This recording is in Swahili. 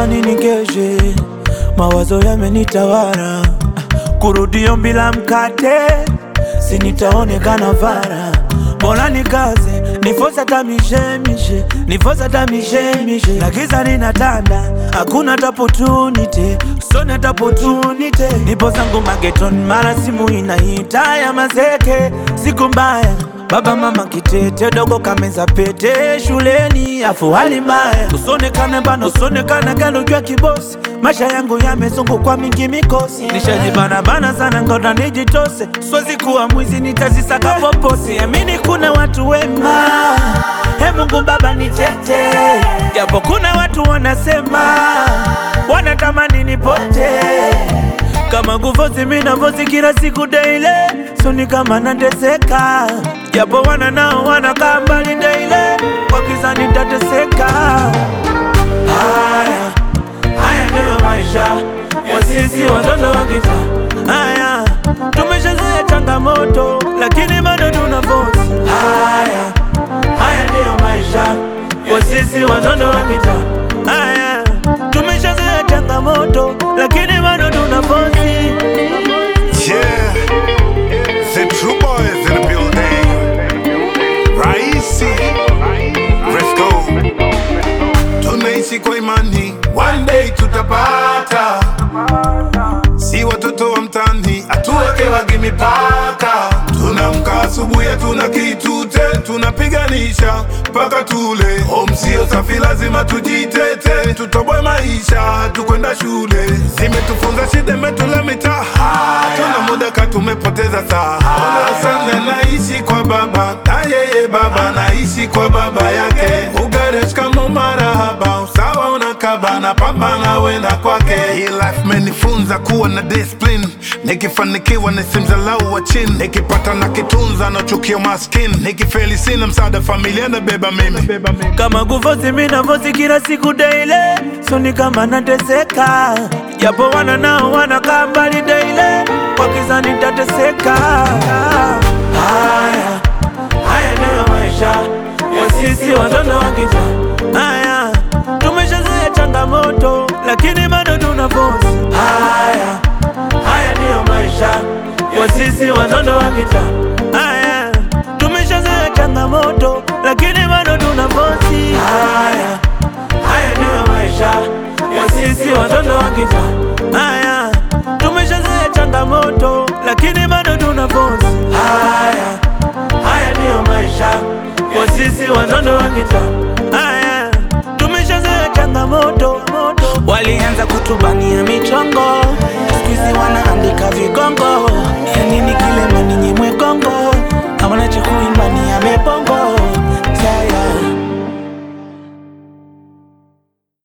nini keshe, mawazo yamenitawala, kurudio bila mkate, sinitaonekana vara, bora nikaze nifosa tamishemishe, nifosa tamishemishe, na giza linatanda, hakuna tapotunite, sona tapotunite, nipo zangu mageton, mara simu inaita ya mazeke, siku mbaya Baba mama kitete dogo kameza pete shuleni afu hali mbaya usonekane bana usonekane galo jua kibosi maisha yangu yamezungukwa mingi mikosi nishajibana bana sana ngoda nijitose siwezi kuwa mwizi nitazisaka poposi amini kuna watu wema he Mungu baba nitete japo kuna watu wanasema wanatamani nipote kama kufosi mina fosi kila siku daily soni kama nateseka japo wana nao wanakaa mbali daily wakiza nitateseka haya haya ndiyo maisha ya sisi watoto wa kitaa haya tumeshazoea changamoto lakini bado tuna fosi haya haya ndiyo maisha ya sisi watoto wa kitaa haya tumeshazoea changamoto lakini bado tuna fosi Yeah, the true boys in the building. Raisi, Fresco. Tunaishi kwa imani, one day tutapata. Si watoto wa mtani, hatuwekewagi mipaka. Tunamka asubuhi, hatuna kitute, tunapiganisha mpaka tule. Home sio safi, lazima tujitete, tutoboe maisha, tukwenda shule. Zimetufunza shida, imetula mitaa, tuna muda ka tumepoteza saa. Ona sana naishi kwa baba, na yeye baba naishi kwa baba yake. Ugaresh kama marahaba, usawa unakaba na pambana wenda kwake. Hii life menifunza kuwa na discipline, nikifanikiwa nisimdhalau wa chini, nikipata na kitunza nachukia maskini, nikifeli sina msaada, familia nabeba mimi. kama kufosi mina fosi kila siku daily soni kama nateseka japo wana nao wanakaa mbali daily wakiza nitateseka haya haya ndiyo maisha ya sisi watoto wa kitaa haya tumeshazoea changamoto lakini bado tuna fosi haya haya ndiyo maisha ya sisi watoto wa kitaa haya tumeshazoea changamoto lakini bado tuna fosi haya haya ndiyo maisha ya sisi watoto wa kitaa haya tumeshazoea changamoto lakini bado tuna fosi haya haya ndiyo maisha ya sisi watoto wa kitaa haya tumeshazoea changamoto walianza kutubania michongo siku hizi wanaandika vigongo ya nini kile maninyi mwegongo